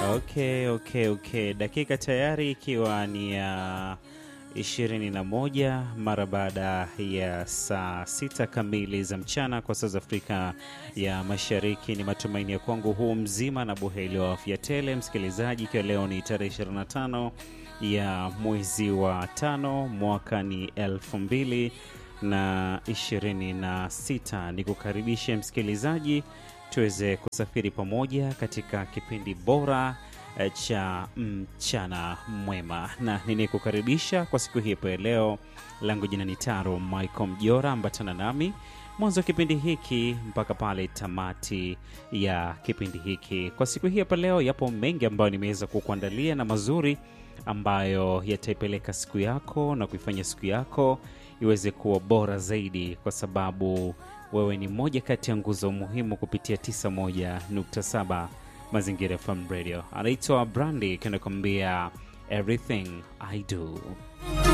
Okay, okay, okay. Dakika tayari ikiwa ni ya ishirini na moja mara baada ya saa sita kamili za mchana kwa saa za Afrika ya Mashariki. Ni matumaini ya kwangu huu mzima na buheri wa afya tele, msikilizaji, ikiwa leo ni tarehe 25 ya mwezi wa tano mwaka ni elfu mbili na ishirini na sita. Ni kukaribishe msikilizaji tuweze kusafiri pamoja katika kipindi bora eh, cha mchana mwema, na ninikukaribisha kwa siku hii ya leo. Langu jina ni Taro Michael Mjora, ambatana nami mwanzo wa kipindi hiki mpaka pale tamati ya kipindi hiki. Kwa siku hii hapa leo, yapo mengi ambayo nimeweza kukuandalia na mazuri ambayo yataipeleka siku yako na kuifanya siku yako iweze kuwa bora zaidi, kwa sababu wewe ni moja kati ya nguzo muhimu kupitia 91.7 Mazingira FM Radio. Anaitwa Brandi, kanakwambia everything I do.